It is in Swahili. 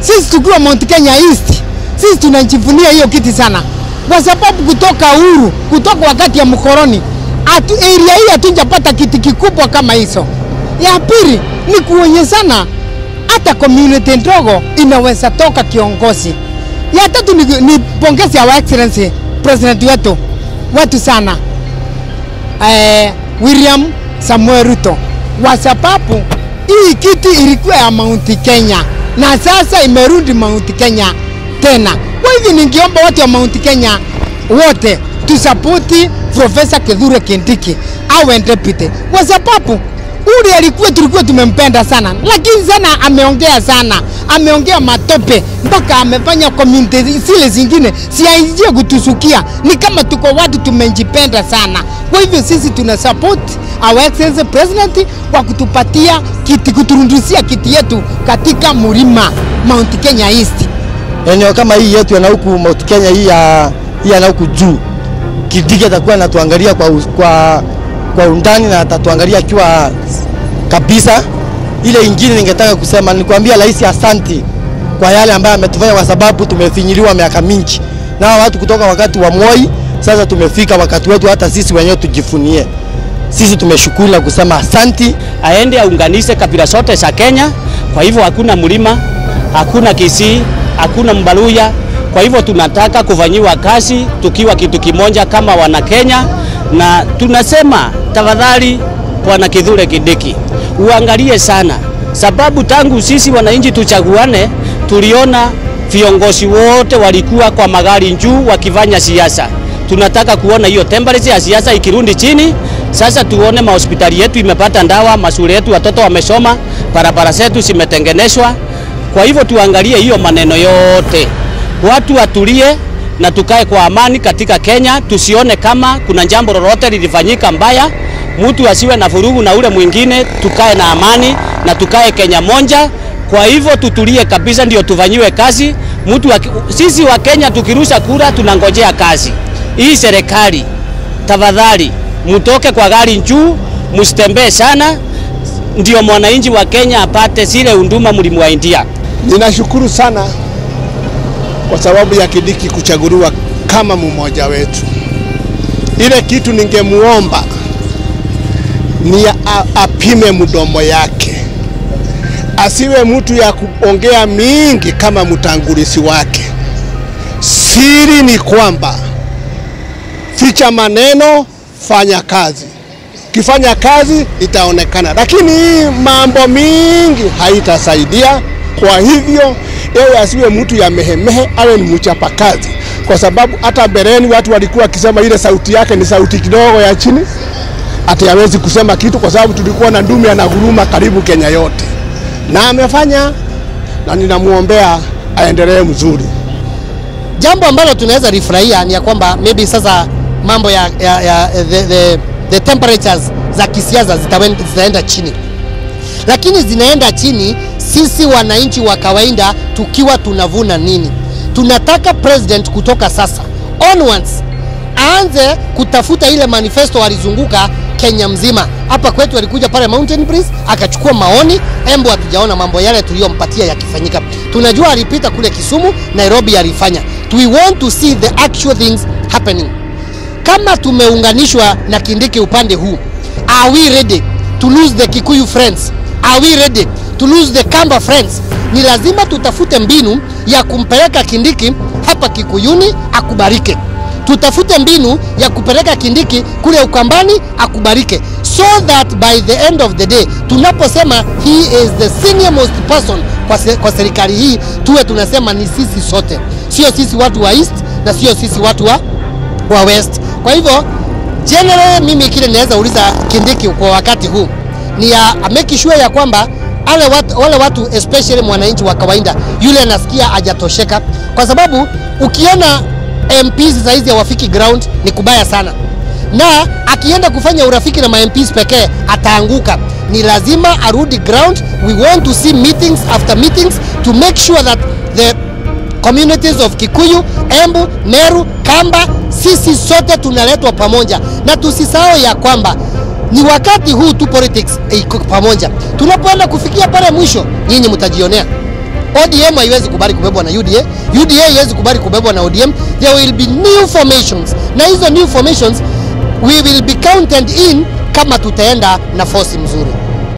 Sisi tukiwa Mount Kenya East, sisi tunajivunia hiyo kiti sana, kwa sababu kutoka uhuru, kutoka wakati ya mkoroni, atu, area hii hatujapata kiti kikubwa kama hizo. Ya pili ni kuonyeshana hata community ndogo inaweza toka kiongozi. Ya tatu ni, ni pongezi our excellency president wetu wetu sana eh, William Samuel Ruto kwa sababu hii kiti ilikuwa ya Mount Kenya na sasa imerudi Mount Kenya tena. Kwa hivyo ningeomba watu wa Mount Kenya wote tusapoti Profesa Kithure Kindiki awe deputy, kwa sababu ule alikuwa tulikuwa tumempenda sana, lakini sana ameongea sana, ameongea matope mpaka amefanya community zile zingine siaingie kutusukia. Ni kama tuko watu tumejipenda sana. Kwa hivyo sisi tuna support our excellency president kwa kutupatia kiti, kuturudishia kiti yetu katika mlima Mount Kenya East. eneo kama hii yetu yana huku Mount Kenya hii ya hii yana huku juu. Kindiki atakuwa anatuangalia kwa, us- kwa, kwa undani na atatuangalia akiwa kabisa. Ile ingine ningetaka kusema ni kuambia rais asanti kwa yale ambayo ametufanya, kwa sababu tumefinyiliwa miaka mingi na hawa watu kutoka wakati wa Moi. Sasa tumefika wakati wetu, hata sisi wenyewe tujifunie. Sisi tumeshukuru na kusema asanti. aende aunganishe kabila zote za Kenya. Kwa hivyo hakuna mlima, hakuna Kisii, hakuna Mbaluya. Kwa hivyo tunataka kufanyiwa kazi tukiwa kitu kimoja kama wana Kenya, na tunasema tafadhali, Bwana Kithure Kindiki uangalie sana, sababu tangu sisi wananchi tuchaguane, tuliona viongozi wote walikuwa kwa magari juu wakifanya siasa. Tunataka kuona hiyo temperature ya siasa ikirudi chini. Sasa tuone mahospitali yetu imepata ndawa, mashule yetu watoto wamesoma, barabara zetu zimetengenezwa. Kwa hivyo tuangalie hiyo maneno yote, watu watulie na tukae kwa amani katika Kenya. Tusione kama kuna jambo lolote lilifanyika mbaya, mtu asiwe na vurugu na ule mwingine. Tukae na amani na tukae Kenya moja. Kwa hivyo tutulie kabisa, ndio tufanyiwe kazi. Mtu wa, sisi wa Kenya tukirusha kura tunangojea kazi. Hii serikali tafadhali, mtoke kwa gari juu, msitembee sana, ndio mwananchi wa Kenya apate zile huduma mlimwaidia. Ninashukuru sana kwa sababu ya Kindiki kuchaguliwa kama mmoja wetu. Ile kitu ningemuomba ni a- apime mdomo yake, asiwe mtu ya kuongea mingi kama mtangulizi wake. Siri ni kwamba ficha maneno, fanya kazi. Ukifanya kazi itaonekana, lakini hii mambo mingi haitasaidia. Kwa hivyo yeye asiwe mtu ya mehemehe, awe ni mchapa kazi, kwa sababu hata mbeleni watu walikuwa wakisema ile sauti yake ni sauti kidogo ya chini, ati hawezi kusema kitu, kwa sababu tulikuwa na ndume anaguruma karibu Kenya yote, na amefanya, na ninamwombea aendelee mzuri. Jambo ambalo tunaweza rifurahia ni ya kwamba maybe sasa mambo ya, ya, ya the, the, the temperatures za kisiasa zitawen- zitaenda chini, lakini zinaenda chini sisi wananchi wa kawaida tukiwa tunavuna nini? Tunataka president kutoka sasa onwards aanze kutafuta ile manifesto alizunguka Kenya mzima. Hapa kwetu alikuja pale Mountain Breeze akachukua maoni, embo hatujaona mambo yale tuliyompatia yakifanyika. Tunajua alipita kule Kisumu, Nairobi alifanya. We want to see the actual things happening. Kama tumeunganishwa na Kindiki upande huu, are we ready to lose the Kikuyu friends? Are we ready to lose the Kamba friends? Ni lazima tutafute mbinu ya kumpeleka Kindiki hapa Kikuyuni akubarike tutafute mbinu ya kupeleka Kindiki kule Ukambani akubarike, so that by the end of the day tunaposema he is the senior most person kwa, se, kwa serikali hii tuwe tunasema ni sisi sote, sio sisi watu wa east na sio sisi watu wa, wa west. Kwa hivyo general, mimi kile naweza uliza Kindiki kwa wakati huu ni ya make sure ya kwamba wale watu, wale watu especially mwananchi wa kawaida yule anasikia hajatosheka, kwa sababu ukiona MPs saizi hawafiki ground ni kubaya sana, na akienda kufanya urafiki na ma MPs pekee ataanguka. Ni lazima arudi ground. We want to see meetings after meetings to make sure that the communities of Kikuyu, Embu, Meru, Kamba, sisi sote tunaletwa pamoja, na tusisahau ya kwamba ni wakati huu tu politics iko pamoja. Tunapoenda kufikia pale mwisho, nyinyi mtajionea ODM haiwezi kubali kubebwa na UDA, UDA haiwezi kubali kubebwa na ODM. There will be new formations, na hizo new formations we will be counted in kama tutaenda na force mzuri.